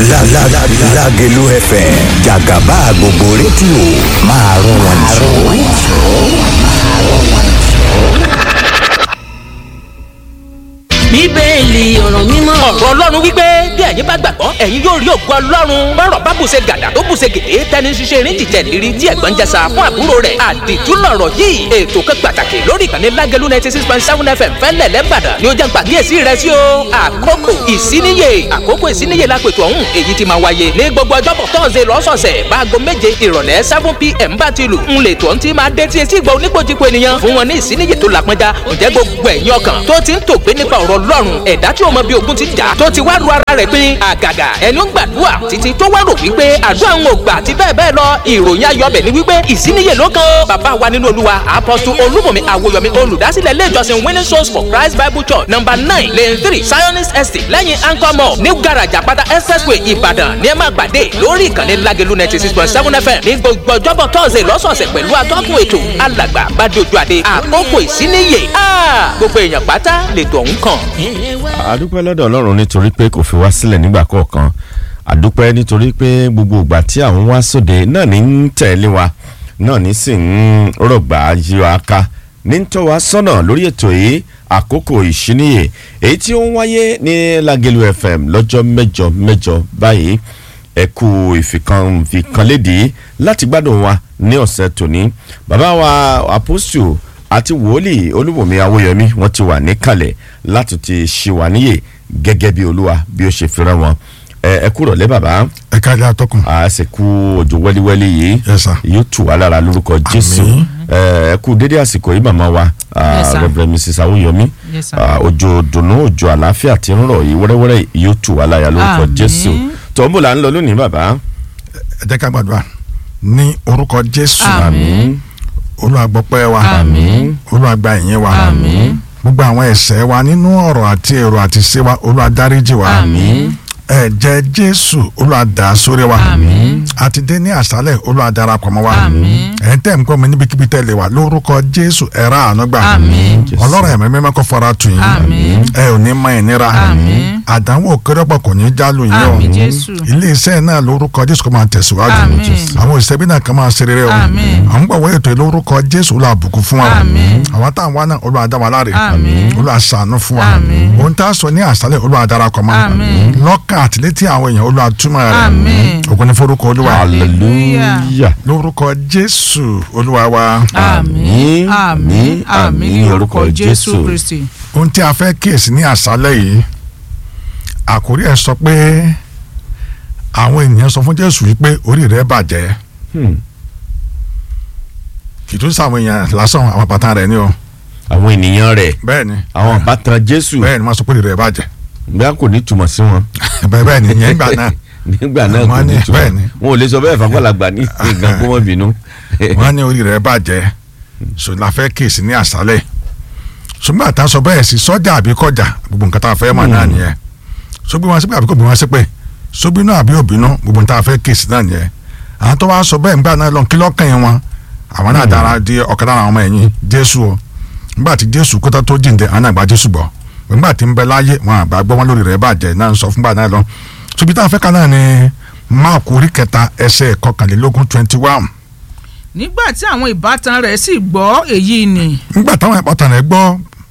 Lágẹ̀lú FM jàgàbá gbogbo rédíò máa rún wọn jù. bíbélì ọ̀rọ̀ mímọ́. ọ̀rọ̀ ọlọ́run wípé bí ẹ̀yin bá gbàgbọ́ ẹ̀yin yóò rí ògo ọlọ́run bọ́rọ̀ bá bùṣe gàdà tó bùṣe gèdè tẹni ṣiṣẹ́ erin jìjẹ́ lérí tí ẹ̀gbọ́n jẹsà fún àbúrò rẹ̀ àdìtú lọ̀rọ̀ yìí ètò kan pàtàkì lórí ìkànnì lágẹ̀lú ninety six point seven fm fẹ́lẹ̀ lẹ́bàdàn ni ó jẹ́ pàkíyèsí rẹ̀ sí o àkókò ìsíníyè àkókò ìsíníyè lápètò ọ̀hún èyí ti máa wáyé ní gbogbo ọjọ́bọ̀ tọ́sẹ̀ lọ́sọ̀ọ̀sẹ̀ báago méje ìrọ̀lẹ́ seven pm bá ti lù ń lè tó ń ti máa dé tí etí ìgbà oníkojúko ènìyàn fún wọn ní ìsíníyè tó lápẹ́já ǹjẹ́ gbogbo ẹ̀yin ọkàn tó ti ń tògbé nípa ọ̀rọ̀ ọlọ́run ẹ̀dá tí ó mọ bí ogun ti jà tó ti wá ru ara rẹ̀ pin àgàgà ẹni ó ń gbàdúrà títí tó wá rò wípé àdúrà ń gbà àti bẹ́ẹ̀ bẹ́ẹ̀ lọ ìròyìn ayọ̀bẹ̀ ni wípé ìsíníyè ló kàn ó bàbá wa nínú olúwa apọ́sù olúmọ̀mí àwòyọ̀mí olùdásílẹ̀ ilé ìjọsìn winning souls for christ bible church number nine lane three zionist estate lẹ́yìn anchor mall new garage àpáta expressway ìbàdàn ní ẹ máa gbàdé lórí ìkànnì lágẹ̀lú ninety six point seven fm ní gbogbo ọjọ́bọ̀ tọ́sẹ̀ lọ́sọ̀ọ̀sẹ̀ pẹ̀lú atọ́kùn ètò alàgbà bàdójú àdé àkókò ìsíníyè gbogbo èèyàn pátá lètò ọ̀hún kàn àdúpẹ́ lọ́dọ̀ ọlọ́run nítorí pé kò fi wá sílẹ̀ nígbà kọ̀ọ̀kan àdúpẹ́ nítorí pé gbogbo ìgbà tí àwọn wá sóde náà ní ń tẹ̀lé wa náà ní sì ń rọ̀gbà yí wa ká ní ń tọ́ wa sọ́nà lórí ètò yìí àkókò ìṣíníyè èyí tí ó ń wáyé ní Lágẹ̀lú FM lọ́jọ́ mẹ́jọ mẹ́jọ báyìí ẹ̀kú ìfikànlédìí láti gbádùn wa ní ọ̀sẹ̀ tòní bàbá wa apostle àti wòlíì olúbùnmi awóyẹmí wọn ti wà níkàlẹ̀ láti ti ṣì wà níyè gẹ́gẹ́ bí olúwa bí ó ṣe fẹ́ràn wọn ẹ kúrò lẹ́ bàbá. ẹ ká ilé atọ́kùn. a sì kú òjò wẹ́líwẹ́lí yìí Yes, sir. yóò tù wá lára lórúkọ jésù ẹ kú dédé àsìkò yìí màmá wa Yes, sir. rẹ̀bẹ̀rẹ̀ mrs awóyẹmí Yes, sir. òjò dùnú òjò àlàáfíà tí ń rọ̀ yìí wẹ́rẹ́wẹ́rẹ́ yóò tù wá lára lórúkọ Àmín. jésù tọ́ḿbù là ń lọ lónìí bàbá. ẹ jẹ́ ká gbàdúrà ní orúkọ jésù Àmín. olúwa gbọ́pẹ́ wa Àmín. olúwa gba ìyìn wa Àmín. gbogbo àwọn ẹ̀ṣẹ̀ wa nínú ọ̀rọ̀ àti èrò àti ṣe wa olúwa dáríjì wa Àmín. ẹ̀jẹ̀ jésù olúwa dà á sórí wa Àmín. àti dé ní àṣálẹ̀ olúwa darapọ̀ mọ́ wa Àmín. ẹ̀ ń tẹ̀ ń kọ́ mi níbikíbi tẹ̀lé wa lórúkọ jésù ẹ̀rá àánú gbà Àmín. ọlọ́run ẹ̀mí mímọ́ kó fara tù yín Àmín. ẹ ò ní mọ ìnira Àmín. àdánwò kérépọ̀ kò ní jálù yín o Àmín Jésù. ilé iṣẹ́ náà lórúkọ jésù kó máa tẹ̀síwájú Àmín. àwọn òṣìṣẹ́ bí náà kàn máa ṣe rere o Àmín. àwọn gbọ̀wọ́ ètò yìí lórúkọ jésù olú àbùkù fún wa Àmín. àwọn táwọn wá náà olú àdá wa láre Àmín. olú àṣàánú fún wa Àmín. ohun tá a sọ ní àṣálẹ̀ olú àdarapọ̀ mọ́ Àmín. lọ́kàn àtìlétí àwọn èèyàn olú àtúmọ̀ rẹ̀ Àmín. ògùn ní forúkọ olúwa hallelujah. lórúkọ jésù olúwa wa Àmín. Àmín. Àmín. Àmín ní orúkọ Jésù Jésù. Kristi. ohun tí a fẹ́ kíyèsí ní àṣálẹ̀ yìí àkórí ẹ̀ sọ pé àwọn ènìyàn sọ fún jésù wípé orí rẹ̀ bàjẹ́ Hmm. kì í tún sàwọn èèyàn lásán àwọn bàtà rẹ̀ ni o àwọn ènìyàn rẹ̀ bẹ́ẹ̀ ni àwọn ìbátan jésù bẹ́ẹ̀ ni wọ́n sọ pé orí rẹ̀ bàjẹ́ gbá kò ní túmọ̀ sí wọn. bẹ́ẹ̀ bẹ́ẹ̀ ni ìyẹn ìgbà náà nígbà náà kò Wọ́n ní ní- túmọ̀ bẹ́ẹ̀ ni. wọn ò lè sọ bẹ́ẹ̀ fagbọ́lagbà ní nǹkan kó mọ́ bínú. wọ́n ní orí rẹ̀ bàjẹ́ so la fẹ́ kíyèsí ní àṣálẹ̀ ṣùgbọ́n àtà sọ bẹ́ẹ̀ sí sọ́jà àbí kọjá gbogbo nǹkan tá a fẹ́ mọ̀ náà nìyẹn sógbé wọn sípè àbí kò bí wọn sípè sóbínú àbí òbínú gbogbo nǹkan tá a fẹ́ kíyèsí náà nìyẹn àwọn tó wá sọ bẹ́ẹ̀ nígbà náà lọ kí lọ́kàn yẹn wọn àwọn náà dára di ọ̀kan lára àwọn ọmọ ẹ̀yìn jésù o nígbà tí jésù kótó tó jíǹde àwọn náà gba jésù gbọ́ nígbà tí ń bẹ láyé wọn àgbà gbọ́ wọn lórí rẹ̀ bàjẹ́ náà ń sọ fúngbà náà lọ ṣùgbọ́n tá a fẹ́ kan náà ni máàkù orí kẹta ẹsẹ̀ kọkànlélógún twenty one nígbà tí àwọn ìbátan rẹ̀ sì gbọ́ èyí ni nígbà táwọn ìbátan rẹ̀ gbọ́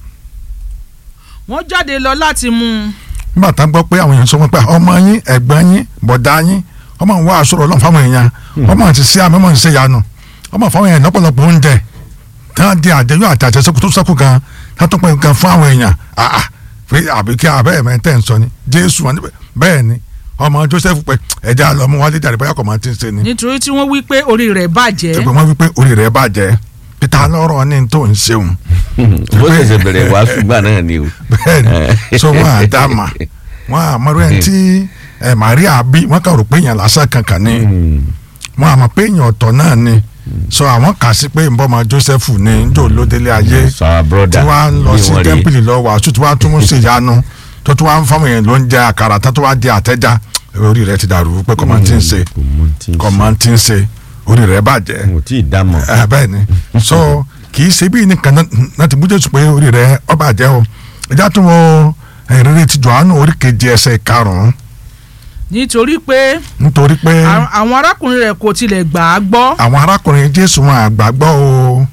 wọ́n jáde lọ láti mú un nígbà tá a gbọ́ pé àwọn èèyàn sọ wọn pé ọmọ yín ẹ̀gbọ́n yín bọ̀dá yín ọmọ ń wá aṣọ ọlọ́run fáwọn èèyàn ọmọ ti ṣe àmì ọmọ ń ṣe yanu ọmọ fáwọn èèyàn lọ́pọ̀lọpọ̀ oúnjẹ tí wọ́n di àjẹyọ àti àjẹsẹ́kù tó sẹ́kù gan tí wọ́n tó pẹ́ gan fún àwọn èèyàn àà pé àbí kí abẹ́ ẹ̀mẹ́ tẹ̀ ń sọ ni jésù wọn níbẹ̀ bẹ́ẹ̀ ni ọmọ joseph pé ẹja lọmọ wálé jáde báyà kọ̀ máa ti ń ṣe ni nítorí tí wọ́n wí pé orí rẹ̀ bàjẹ́ ẹgbẹ́ wọn wípé orí rẹ̀ bàjẹ́ peter lọ́rọ̀ ní tó ń ṣeun bó ṣẹ̀ṣẹ̀ bẹ̀rẹ̀ wá ṣùgbọ́n náà ni o. bẹ́ẹ̀ni so wọn à dá mà wọn à mọ̀rọ̀ ẹ̀ tí ẹ̀ maria bí wọn kà rò pé èèyàn lásán kankan ni wọn à mọ̀ pé èèyàn ọ̀tọ̀ náà ni so àwọn kà sí pé nbọ́mọ joseph ní njó lódélé ayé sọ our brother tí wọ́n á lọ bí sí wọ́n rí. tẹ́ḿpìlì lọ wàásù tí wọ́n á tún mú sí ìyanu tó tún wá ń fáwọn èèyàn ló ń jẹ àkàrà tó tún wá di àtẹ́já orí rẹ̀ ti dàrú pé kọ́mọ tí ń ṣe kò mọ tí ń ṣe. kọ́mọ tí ń ṣe orí rẹ̀ bàjẹ́ kò tí ì dámọ̀. ẹ bẹ́ẹ̀ ni so kì í ṣe bí nìkan náà- náà ti bújẹ́ sùn pé orí rẹ̀ ọba jẹ́ o ẹja tún wọ ìrírí ti Jòhánù orí keje ẹsẹ̀ karùn-ún nítorí pé nítorí pé à- àwọn arákùnrin rẹ̀ kò tilẹ̀ gbà á gbọ́ àwọn arákùnrin jésù wọn àgbàgbọ́ o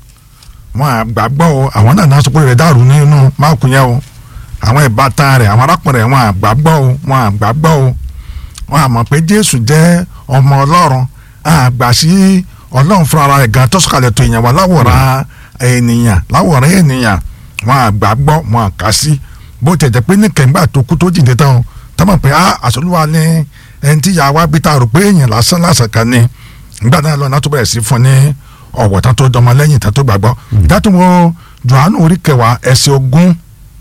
wọn àgbàgbọ́ o àwọn náà náà sọ pé rẹ̀ dàrú nínú máàkù yẹn o àwọn ìbátan rẹ̀ àwọn arákùnrin rẹ̀ wọn àgbàgbọ́ o wọn àgbàgbọ́ o wọn àmọ̀ pé jésù jẹ́ ọmọ ọlọ́run àgbà sí ọlọ́run fúnra rẹ̀ gan tó sọ̀kalẹ̀ tó èèyàn wá láwòrán ènìyàn láwòrán ènìyàn wọn àgbàgbọ́ wọn àkà sí bó tẹ̀ jẹ́ pé ní kẹ̀ǹgbà tó kú tó jìnnì tán o tọ́mọ̀ pé a àṣọlúwa ní ẹni tí ìyá wa bí ta rò pé èèyàn lásán lásán kan ni nígbà náà lọ́nà tó bẹ̀rẹ̀ sí fún ní ọ̀wọ̀ tán tó dọmọ lẹ́yìn tán tó gbàgbọ́ dátúwọ́ johannu orí kẹwàá ẹsẹ̀ ogún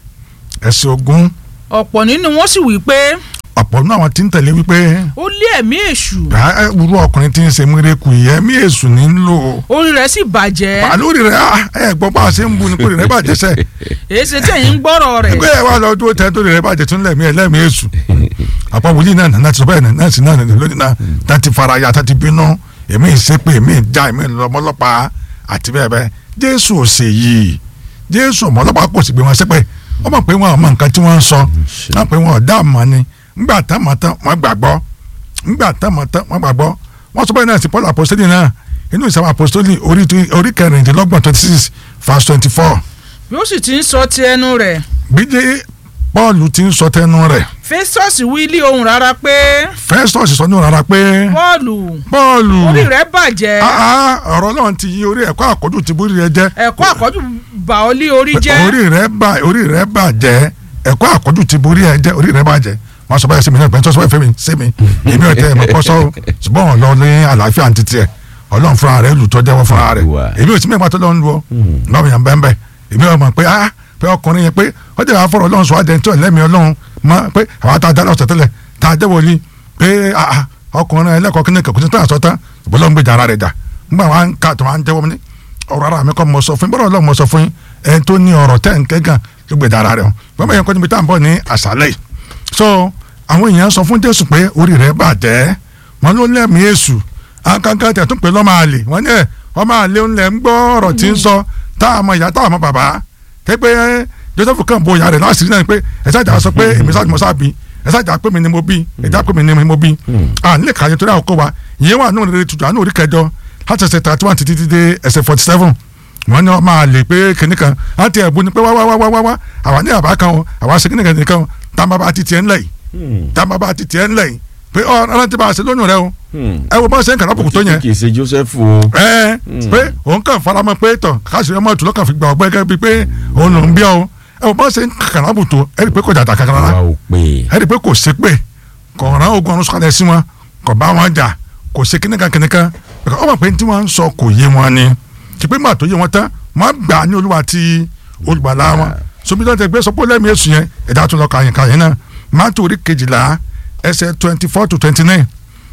ẹsẹ̀ ogún ọ̀pọ̀ nínú wọn sì wí pé ọ̀pọ̀ náà wọn ti ń tẹ̀lé wípé ó lé ẹ̀mí èṣù "Ah, eh, irú ọkùnrin tí ń ṣe múrẹ́kù yìí ẹ̀mí èṣù ní ń lò orí rẹ̀ sì bàjẹ́ pàlórí rẹ̀ ah, ẹ gbọ́ bá a ṣe ń bu ni kórè rẹ̀ bàjẹ́ sẹ́ èyí ṣe tẹ̀yìn ń gbọ́rọ̀ rẹ̀ ẹgbẹ́ ẹ̀ wá lọ dúró tẹ́ torí rẹ̀ bàjẹ́ tún lẹ̀mí ẹ̀ lẹ́mí èṣù àpọ̀ wòlíì náà náà ti sọ bẹ́ẹ̀ náà sì náà lónìí náà tá ti fara ya tá ti bínú èmi ìsepè èmi ìjà èmi ìlọmọlọpàá àti bẹ́ẹ̀ bẹ́ẹ̀ jésù ò ṣe yìí jésù ọmọlọpàá kò sì gbé wọn sẹ́pẹ̀ wọ́n mọ̀ pé wọn ò mọ nǹkan tí wọ́n ń sọ wọ́n pé wọn ò dá àmọ́ ni ńgbà tán mọ̀ tán wọ́n gbàgbọ́ ńgbà tán mọ̀ tán wọ́n gbàgbọ́ wọ́n sọ bẹ́ẹ̀ náà sí paul apostoli náà inú ìsàwọn apostoli orí orí kẹrìndínlọ́gbọ̀n twenty six verse twenty four bí ó sì ti ń sọ ti ẹnu rẹ̀ bí dé paul ti ń sọ tẹnu rẹ̀ festus wí lé ohùn rárá pé festus sọ ní rárá pé pọ́ọ̀lù paul orí rẹ̀ bàjẹ́ ah, ah, ọ̀rọ̀ náà ti yí orí ẹ̀kọ́ àkọ́jù ti bórí rẹ jẹ́ ẹ̀kọ́ àkọ́jù bà ọ́ lé orí jẹ́ orí rẹ bà orí rẹ bàjẹ́ ẹ̀kọ́ àkọ́jù ti borí ẹ jẹ́ orí rẹ bàjẹ́ wọ́n sọ báyìí sí mi náà pẹ̀lú sọ́sọ́ ìfẹ́ mi sí mi èmi ò tẹ́ ẹ̀ mọ̀ kọ́ sọ́ ṣùgbọ́n ọ̀lọ́ ní àlàáfíà àti tiẹ̀ ọlọ́run fúnra rẹ̀ lù tọ́ jẹ́wọ́ fúnra rẹ̀ Wà. èmi ò sí mẹ́gbàá tó lọ́n lu ọ́ lọ́wọ́ yẹn bẹ́ẹ̀ bẹ́ẹ̀ èmi ò mọ̀ pé ah pé ọkùnrin yẹn pé ó jẹ́ àfọ̀rọ̀ ọlọ́run sọ adẹ́ntì ọ̀lẹ́mi ọlọ́run mọ́ pé àwọn tá a dá lọ́sọ̀ tẹ́lẹ̀ tá a jẹ́wọ́ ni pé ah ah, ọkùnrin ẹlẹ́kọ̀ọ́ kí ni kẹ̀kọ́ tó àṣọ tán ìbọ́lọ́ ń gbèjà ara rẹ̀ jà nígbà wọn ká tó wọn jẹ́wọ́ ní ọ̀rọ̀ ara mi kọ́ mọ sọ fún yín bọ́dọ̀ ọlọ́run mọ sọ fún yín ẹni tó ní ọ̀rọ̀ tẹ́ ń kẹ́gàn ló gbèjà ara rẹ̀ o wọ́n bẹ̀ yẹn kọ́ níbi tá à ń bọ̀ ní àṣálẹ̀ yìí so àwọn èèyàn sọ fún jésù pé orí rẹ̀ bàjẹ́ wọn ló lẹ́mìí èṣù akankan tẹ̀ tún pé lọ́mọ àlè wọ́n ní ẹ̀ ọmọ àlè ńlẹ̀ ń gbọ́ ọ̀rọ̀ tí ń sọ tá a mọ ìyá tá a mọ bàbá tẹ́ pé joseph kàn bo ìyá rẹ̀ láṣìírí náà pé ẹ̀ sáà jà sọ pé èmi sáà ni mo sáà bí ẹ̀ sáà jà pé mi ni mo bí ẹ̀ jà pé mi ni mo bí à nílẹ̀ kàyé torí àkókò wa ìyẹn wà nínú rere tuntun àánú orí kẹjọ láti ẹsẹ̀ thirty one títí dé ẹsẹ̀ forty seven wọ́n ní wọ́n máa lè pé kinní kan láti ẹ̀bùn ni pé wá wá wá wá wá wá àwa ní àbá kan o àwa ṣe kinní kan nìkan o tá a máa bá ti tiẹ̀ ńlẹ̀ yìí tá a máa bá ti tiẹ̀ ńlẹ̀ yìí pé ọ ọ̀rọ̀ ti bá a ṣe lónìí rẹ o ẹ wo bá ṣe ń kàrà bùkún tó yẹn kì í ṣe joseph o. ẹ pé òun kàn faramọ́ pé tọ káṣíìrì ọmọ ìtúlọ kàn fi gbà ọgbẹ gẹ́gẹ́ bíi pé òun lòún bí ọ ẹ wo bá ṣe ń kàrà bùkún tó ẹ rí i pé kò jàdá kankan rárá wa ò pè ẹ rí i pé kò ṣe pé kò rán ogun ọ̀run sọ̀kalẹ̀ sí wọn kò bá wọn jà kò ṣe kíníkan kíníkan ọmọ pé tí wọ́n ń sọ kò yé wọn ni kí pé màá tó yé wọn tán wọ́n gbà á ní olúwa ti olùgbàlà wọn somi tó ń tẹ gbé sọpọ́ lẹ́mìí èsù yẹn ẹ̀dá tó lọ kàyìn kàyìn náà Mátíù orí kejìlá ẹsẹ̀ twenty four to twenty nine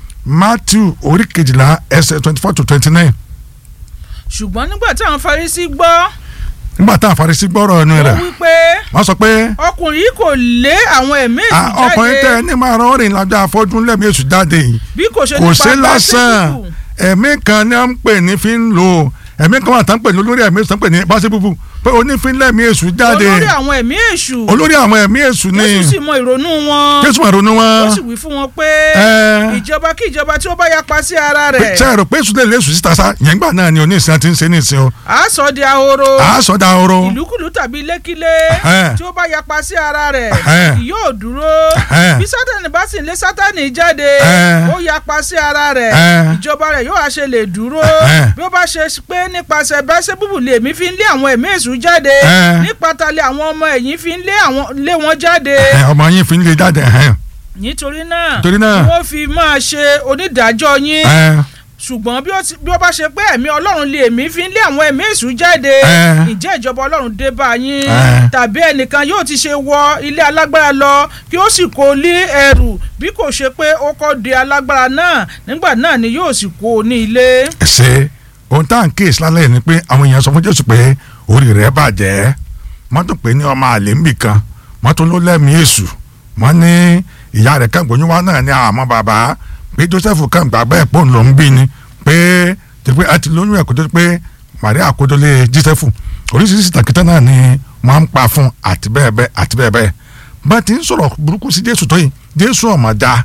Mátíù orí kejìlá ẹsẹ̀ twenty four to twenty nine ṣùgbọ́n nígbà tí àwọn Farisí gbọ́ nígbà táwọn Farisí gbọ́rọ̀ ẹnu ó rẹ̀ wí pé wọ́n sọ pé ọkùnrin yìí kò lé àwọn ẹ̀mí èṣù "Ah, ọkùnrin tẹ jáde ẹni máa rán rìn lájà afọ́jú lẹ́mìí èsù jáde yìí bí kò ṣe kò nípa ṣe lásán Bẹ́síbù. ẹ̀mí kan ní à ń pè ní fi ń lò ẹ̀mí kan wà tá ń pè ní olórí ẹ̀mí èṣù tá ń pè ní báṣẹ́bùbù pé onífínlẹ̀mí èṣù jáde olórí àwọn ẹ̀mí èṣù olórí àwọn ẹ̀mí èṣù ni Jésù sì mọ ìrònú wọn jésù máa ronú ó wọn sì wí fún wọn pé Ẹ. ìjọba kí ìjọba tí ó bá yapa sí ara rẹ̀ ṣe rò pé èṣù lè lé èṣù síta sá yẹn gbà náà ni oníṣẹ́ àti ń ṣe ní ìsìn o á sọ di ahoro à á sọ da oro ìlúkulù tàbí lékílé Ẹhẹ́n. tí ó bá yapa sí ara rẹ̀ Ẹhẹ́n. kì yóò dúró Ẹhẹ́n. bí sátani bá sì ń lé sátani jáde Ẹhẹ́n. ó yapa sí ara rẹ̀ Ẹhẹ́n. ìjọba rẹ̀ yóò wá ṣe lè dúró Ẹhẹ́n. bí ó bá ṣe pé nípasẹ̀ Bẹ́sẹ́búbù lèmi fi ń lé àwọn ẹ̀mí èṣù jáde Ẹhẹ́n. nípa talẹ̀ àwọn ọmọ ẹ̀yìn fi ń lé àwọn lé wọn jáde Ẹ, ọmọ yín fi ń lè jáde ẹ̀hẹ́n. nítorí náà Nítorí náà. ni wọ́n fi máa ṣe onídàájọ́ yín Ẹ, ṣùgbọ́n bí ó ti- bí ó bá ṣe pé ẹ̀mí ọlọ́run lè mí fi ń lé àwọn ẹ̀mí èṣù jáde Ẹ. ǹjẹ́ ìjọba ọlọ́run dé bá yín Ẹ. tàbí ẹnìkan yóò ti ṣe wọ ilé alágbára lọ kí ó sì kó lé ẹrù bí kò ṣe pé ó kọ́ de alágbára náà nígbà náà ni yóò sì kó o ní ilé. ẹ ṣe ohun tá à ń kíyèsí lálẹ́ yìí ni pé àwọn èèyàn sọ fún jésù pé orí rẹ̀ bàjẹ́ wọ́n tún pè ní ọmọ àlè ń bì kan wọ́n tún ló lẹ́mìí èṣù wọ́n ní ìyá rẹ̀ kàn gbóyún wá náà ní àmọ́ bàbá pé joseph kàn gbà bẹ́ẹ̀ pò ń lò ń bí ni pé tó pé àti lóyún ẹ̀ kó tó pé maria kó tó lé joseph oríṣiríṣi tàkìtà náà ni wọ́n ń pa fún àti bẹ́ẹ̀ bẹ́ẹ̀ àti bẹ́ẹ̀ bẹ́ẹ̀ bá ti ń sọ̀rọ̀ burúkú sí jésù tó yìí jésù ọ̀mọ̀dá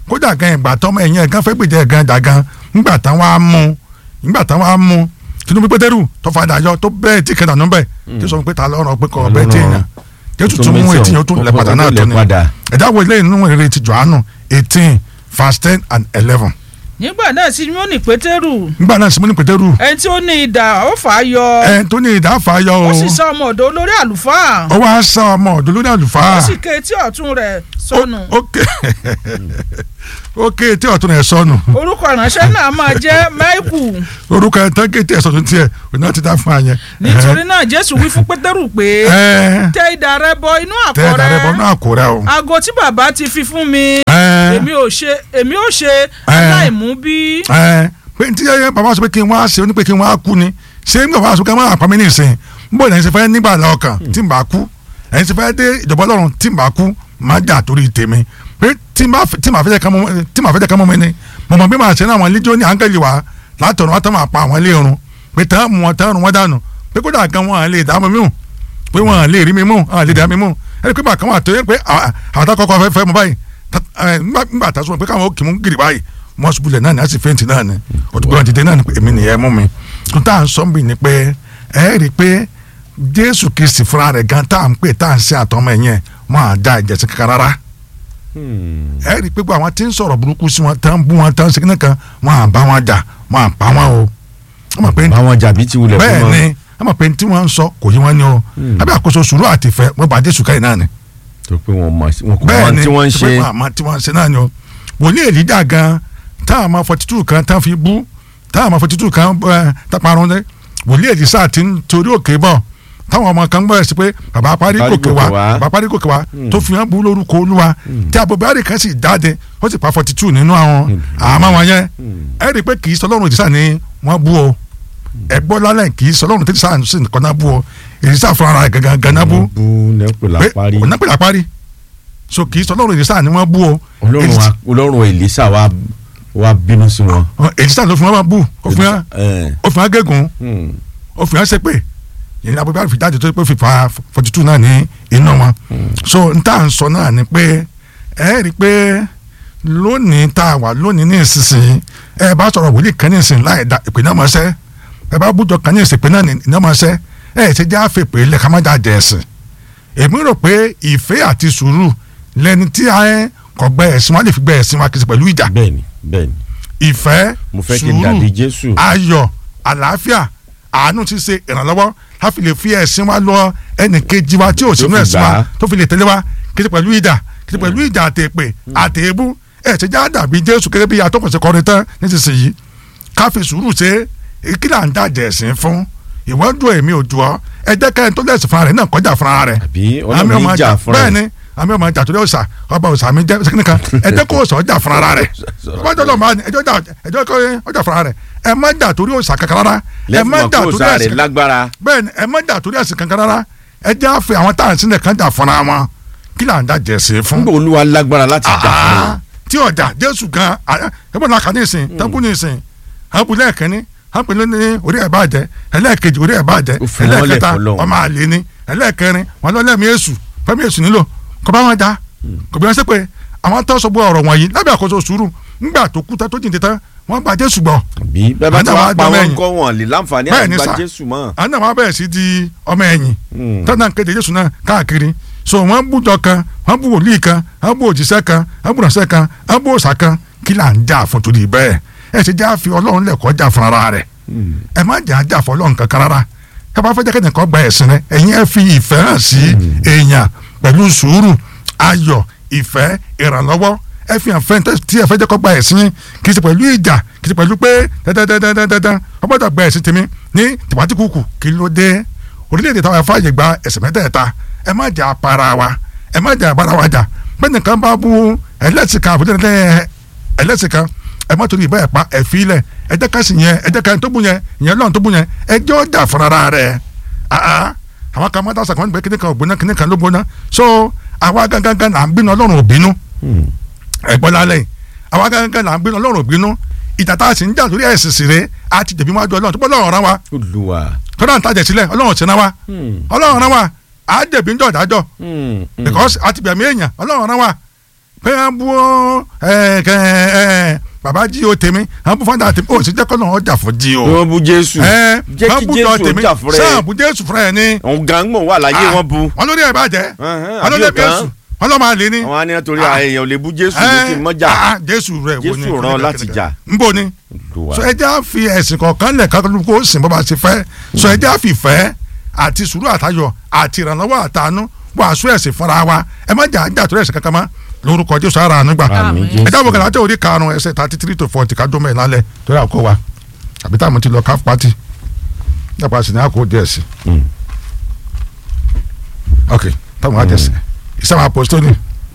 kódà gan ìgbà tọmọ ẹ̀yìn ẹ̀ gan fẹ́ gbèjẹ́ ẹ̀ gan jà gan ńgbà táwọn á mú ńgbà táwọn á mú tinubu pétérù tó fàdà yọ tó bẹ́ẹ̀ tí kẹta nù bẹ́ẹ̀ tí sọ pé ta lọ́rọ̀ pé kọ́ bẹ́ẹ̀ tí èèyàn jésù tún mú etí yẹn ó tún lẹ̀ padà náà tó ni ẹ̀dá wo ilé ìnú ìrere ti jọ̀ánù eighteen verse ten and eleven nígbà náà simoni pétérù nígbà náà simoni pétérù ẹni tí ó ní idà ó fà á yọ ẹ̀ tó ní ìdáfà yọ o ó sì sá ọmọ ọ̀dọ̀ olórí àlùfáà ó wá sá ọmọ ọ̀dọ́ lórí àlùfáà ó sì ké etí ọ̀tún rẹ̀ sọnù ó ké ó ké tí ọ̀tún rẹ̀ sọnù orúkọ ìránṣẹ́ náà máa jẹ́ máìkù orúkọ ẹ̀ tán ké tí ẹ̀ sọ̀tún tiẹ̀ òun náà ti dá fún àyẹn. nítorí náà jésù wí fún pétérù pé ẹ tẹ idà rẹ bọ inú tẹ àpò ẹ̀dá rẹ bọ́ rẹ náà kó rẹ o. aago tí bàbá ti fi fún mi ẹ èmi ò ṣe èmi ò ṣe Ẹ. aláìmú bí ẹ pé tí yẹ bàbá sọ pé kí n wá ṣe ó ní pé kí n wá kú ni ṣé nígbà bàbá sọ pé kí n wá àpamí ní ìsìn n bò lẹ́yìn ṣe fẹ́ nígbà lọ́kàn tí n bá kú ẹ̀yìn ṣe fẹ́ dé ìjọba ọlọ́run tí n bá kú má jà torí tèmi pé tí n bá fẹ́- tí màá fẹ́ jẹ́ ká mọ́ tí màá fẹ́ jẹ́ ká mọ́ mi ni mo mọ̀ bí màá ṣe ní àwọn líjọ́ ní áńgẹ́lì wa látọ̀run wá tán máa pa àwọn ilé irun pé tán mú wọn tán rún wọn dànù pé kódà gan wọn à lè dá mi mú pé wọn à lè rí mi mú à lè dá mi mú ẹni pé bàkan wà tó yẹ pé à- àwọn tá kọ́kọ́ fẹ́ fẹ́ mọ báyìí tá- ẹ, nígbà nígbà tá a sọ pé káwọn ó kì í mú gírì báyìí wọ́n ṣubú lẹ̀ náà ni a sì fẹ́ǹtì náà ni òtún wọn dìde náà ni pé èmi nìyẹn mú mi tó tá à ń sọ ń bì ní pé ẹ rí i pé jésù kristi fúnra rẹ̀ gan tá à ń pè tá à ń ṣe àtọmọ ẹ̀yẹn wọn à dá ìjẹsìn kankan rárá ẹ rí i pé gbogbo àwọn tí ń sọ̀rọ̀ burúkú sí wọn tán bú wọn tán ṣe kíní kan wọn à bá wọn jà wọn à pa wọn o wọ́n mọ̀ pé àwọn jàbí ti wulẹ̀ bẹ́ẹ̀ fún ni wọn wọ́n mọ̀ pé tí wọ́n ń sọ kò yí wọn ni o àbí àkóso sùúrù àti ìfẹ́ wọ́n bá jésù káyìn náà ni tó pé wọn mọ wọn kò bẹ́ẹ̀ mọ ni tí wọ́n ń tó ṣe pé wọn àmọ́ tí wọ́n ń ṣe náà ni o wòlíì èlíjà gan táwọn ọmọ forty two kan tán fi bú táwọn ọmọ forty two kan ẹ, táparun dé wòlíì èlísà ti ń torí òkè bọ̀ táwọn ọmọ kan bẹ̀rẹ̀ sí pé bàbá parí Parí gòkè gòkè wá wá. bàbá parí gòkè wá tó fi hàn bú lórúkọ olúwa tí abobari kan sì jáde ó sì pa forty two nínú àwọn àmọ́ wọn yẹn ẹ rí i pé kì í sọ lọ́rùn èlísà ni wọ́n bú o ẹ gbọ́ lálẹ́ kì í sọ lọ́rùn èlísà sì nìkan náà bú o èlísà fúnra rẹ̀ gangan gangan bú bú nẹ́pẹ̀ pé lápárí òun náà pè lápárí so kì í sọ lọ́rùn èlísà ni wọ́n bú o ọlọ́run wa- ọlọ́run èlísà wa wa bínú sí wọn. èlísà ló fi wọn bú ó fi wọn ẹ, ó fi wọn gégùn hmm, ó fi wọn ṣépè ìyẹn abúlé fi jáde tó pé fífa forty two náà ní iná wọn so n tá à ń sọ náà ni pé ẹ rí i pé lónìí tá a wà lónìí ní ìsinsìnyí ẹ bá sọ̀rọ̀ wòlíì kan ní ìsìn láì da ìpè náà máa ṣẹ́ ẹ bá bújọ kan ní ìsìn ìpè náà ní iná máa ṣẹ́ ẹ ṣe já fè pé lẹ́ka má jáde ẹ̀sìn èmi rò pé ìfẹ́ àti sùúrù lẹni tí a ẹ kọ̀ gbẹ ẹ̀sìn wọn lè fi gbẹ ẹ̀sìn wa kìí ṣe pẹ̀lú ìjà bẹ́ẹ̀ni bẹ́ẹ̀ni ìfẹ́ mo fẹ́ kí n dàbí jésù. ayọ̀ àlàáfíà àánú ti ṣe ìrànlọ́wọ́ a fi lè fi ẹ̀sìn wa lọ ẹnì kejì wa tí ò sínú fi ẹ̀sìn gbà wa á. tó fi lè tẹ̀lé wa kí ṣe pẹ̀lú ìdà kí ṣe pẹ̀lú ìdà àtẹ̀pẹ̀ àtẹ̀ébú ẹ̀ ṣe já dàbí jésù gẹ́gẹ́ bí atọ́kùnṣe kọrin tán nísinsìnyí ká fi sùúrù ṣe é kí là ń dàjẹ́ ẹ̀sìn fún ìwọ́dún èmi ò jù ọ́ ẹ jẹ́ kẹ́hìn tó lẹ̀sìn fúnra rẹ̀ náà kọjá fúnra rẹ̀ àbí àmì ọlọ́run ọmọ ní ìjà àjà fúnra bẹ́ẹ̀ ẹ̀. ni àmì ọmọ àjà torí òòsà ọba òòsà mi jẹ́ sẹ́kìnì kan ẹ jẹ́ kó òòsà ọjà fúnra rẹ̀ ọjọ́ lọ́ọ́ máa ní ẹjọ́ jà ẹjọ́ kó ọjà fúnra rẹ̀ ẹ má jà torí òòsà kankan rárá ẹ lẹ́fún má mọ̀ jà kó torí sáré ẹ̀sìn lágbára. bẹ́ẹ̀ ni ẹ má jà torí ẹ̀sìn kankan rárá ẹ jẹ́ àfẹ́ àwọn táwọn sílẹ̀ kan jà fúnra wọn kí là ń dá jẹ̀sìn fún nígbà olúwa lágbára láti jà fún Ah, tí ọjà jésù gan ẹgbọn náà kà ní ìsìn tẹkùn ní ìsìn àbúlé ẹkẹni àpèlé ní orí ẹ̀ bàjẹ́ ẹlẹ́ẹ̀kejì orí ẹ̀ bàjẹ́ Ó fi wọ́n lẹ̀ ẹlẹ́ẹ̀kẹta fọlọ́run. ọmọ àlè ni ẹlẹ́ẹ̀kẹrin wọn lọ lẹ́mí èṣù fẹ́mi èṣù nílò kò bá wọn já kò bí wọn ṣe pé àwọn tó sọ gbọ́ ọ̀rọ̀ wọ̀nyí lábẹ́ àkóso sùúrù ńgbà tó kú tán tó jìnnì tán wọ́n gba jésù gbọ́ bí bẹ́ẹ̀ bá ti Àná wá wa pa dán wọn mẹ́yìn. kọ́ wọn lè láǹfààní Bẹ́ẹ̀ àti ni gba sà. jésù mọ́. àná wọn bẹ̀rẹ̀ sí di ọmọ ẹ̀yìn Hmm. tọ́nà kéde jésù náà káàkiri so wọ́n bú jọ kan wọ́n bú wòlíì kan wọ́n bú òjíṣẹ́ kan wọ́n bú ránṣẹ́ kan wọ́n bú òòṣà kan kí là ń jà fún torí bẹ́ẹ̀ ẹ ṣe já fi ọlọ́run lẹ̀kọ́ jà fún ara rẹ̀ ẹ má jà jà fún ọlọ́run kankan rárá ẹ bá fẹ́ jẹ́ kẹ́ni kan gba ẹ̀sìn rẹ ẹ̀yin ẹ fi ìfẹ́ hàn sí èèyàn pẹ̀lú sùúrù ayọ̀ ìfẹ́ ìrànlọ́wọ́ ẹ fi hàn fẹ́ tí ẹ fẹ́ jẹ́ kó gba ẹ̀sìn yín kì í ṣe pẹ̀lú ìjà kì í ṣe pẹ̀lú pé dandandandandandan wọ́n gbọ́dọ̀ gba ẹ̀sìn tèmi ní tìwátìkùkù kí ló dé orílẹ̀-èdè táwọn afáàyè gba ẹ̀sìn mẹ́tẹ̀ẹ̀ta ẹ má jà para wa ẹ má jà bára wa jà bẹ́ẹ̀ nìkan bá bú ẹlẹ́sìn kan àbújá ẹlẹ́sìn kan ẹ má torí ìbáyà pa ẹ̀fí lẹ̀ ẹ jẹ́ ká sì yẹn ẹ jẹ́ ká tó bú yẹn ìyẹn lọ́run tó bú yẹn ẹ jẹ́ ọjà fúnra rẹ̀ àá àwọn kan máa dásà kan gbé kíní kan ògbóná kíní kan ló gbóná so àwa gangan là ń bínú ọlọ́run òbínú ẹ̀gbọ́n lálẹ́ yìí àwa gangan là ń bínú ọlọ́run òbínú ìjà tá a sì ń jà lórí ẹ̀sìn sì rè á ti jẹ̀bi wájú ọlọ́run tó bọ́ ọlọ́run rán wa olùwà. tọ́lá ń tajẹ̀ sílẹ̀ ọlọ́run sì rán wa ọlọ́run rán wa á jẹ̀bi ń jọ ìdájọ́ because àti bẹ̀mí èèyàn ọlọ́run rán wa pé à ń bú ẹ ẹ ẹ bàbá jí o tèmi à ń bú fada tèmi ó sì jẹ́ kọ́nà ọjà fún jí o. bí wọ́n bú jésù ẹ jẹ́ à kí ń bú jésù jọ ó tèmi jà fúnra sáà ẹ̀ bú jésù fúnra ẹ̀ ni. òun gangan wà láyé wọn bu wọn lórí ẹ̀ bàjẹ́ Ẹhẹ́n, wọn lórí ẹ̀ àbí ọ̀kan? bẹ́sù wọn lọ́ máa lé ní. àwọn àníyàn torí Ah. èèyàn ò lè bú jésù lókè mọ́jà Ah, jésù rẹ̀ wo ni Jésù rán láti jà. ń bò ní so ẹ jẹ́ á fi ẹ̀sìn kọ̀ọ̀kan lẹ̀ kákó kó sìn bọ́ bá ti fẹ́ so ẹ jẹ́ á fi fẹ́ àti sùúrù àtayọ̀ àti ìrànlọ́wọ́ àtàánú wàásù ẹ̀sìn fúnra wa ẹ má jà jà tó ẹ̀sìn kankan mọ́ lórúkọ jésù ara àánú gbà Àmín, ẹ jábọ̀ kẹlẹ́ àti orí karùn-ún ẹsẹ̀ thirty three to forty ká dómẹ̀ lálẹ́ torí àkó wa àbí táwọn ti lọ káf pati nípa sì ní àkó díẹ̀ sí ok táwọn á jẹsẹ̀ ìsàmù apostoli